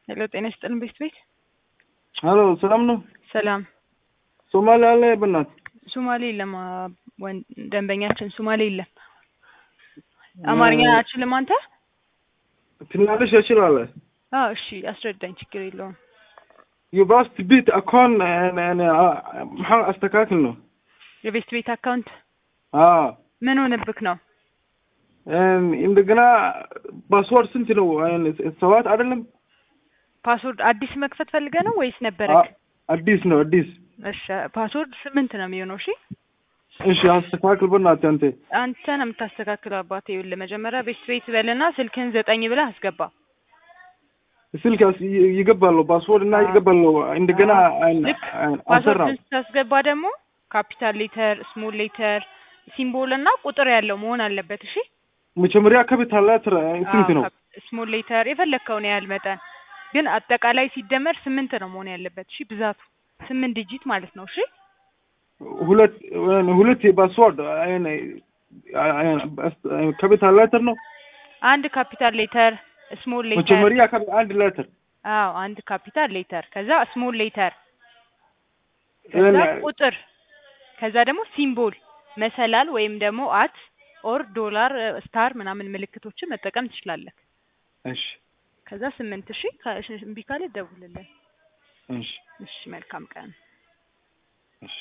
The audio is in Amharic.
ሄሎ ጤና ይስጥልን ቤት ቤት ሄሎ ሰላም ነው? ሰላም ሶማሌ አለ በእናት ሶማሌ የለም አ- ወን- ደንበኛችን ሶማሌ የለም አማርኛ አችልም አንተ ትናንሽ እችላለሁ። አዎ እሺ አስረዳኝ ችግር የለውም የባስት ቤት አካውን maxaa አስተካክል ነው? የቤት ቤት አካውንት አዎ ምን ሆነብክ ነው እንደገና ፓስወርድ ስንት ነው? ሰባት አይደለም? ፓስወርድ አዲስ መክፈት ፈልገህ ነው ወይስ ነበረክ አ- አዲስ ነው አዲስ። እሺ ፓስወርድ ስምንት ነው የሚሆነው እሺ እሺ አስተካክል በእናትህ አንተ። አንተ ነው የምታስተካክለው አባቴ ይኸውልህ መጀመሪያ ቤት ቤት በልና ስልክህን ዘጠኝ ብለህ አስገባ ስልክ ያስ- ይ- ይገባለሁ ፓስወርድ እና አዎ። ይገባለሁ እንደገና አን- ልክ አን- አልሰራም። ፓስወርድን ስታስገባ ደግሞ ካፒታል ሌተር ስሞል ሌተር ሲምቦል እና ቁጥር ያለው መሆን አለበት እሺ መጀመሪያ ካፒታል ሌተር ስንት ነው? ስሞል ሌተር የፈለግከውን ያህል መጠን ግን አጠቃላይ ሲደመር ስምንት ነው መሆን ያለበት እሺ ብዛቱ ስምንት ዲጂት ማለት ነው እሺ ሁለት ሁለት ፓስወርድ ካፒታል ሌተር ነው። አንድ ካፒታል ሌተር ስሞል ሌተር መጀመሪያ ካፒ- አንድ ሌተር አዎ አንድ ካፒታል ሌተር ከዛ ስሞል ሌተር ከዛ እኔ- ቁጥር ከዛ ደግሞ ሲምቦል መሰላል ወይም ደግሞ አት ኦር ዶላር ስታር ምናምን ምልክቶችን መጠቀም ትችላለህ እሺ ከዛ ስምንት ሺ እምቢ ካለ ደውልልን እሺ እሺ መልካም ቀን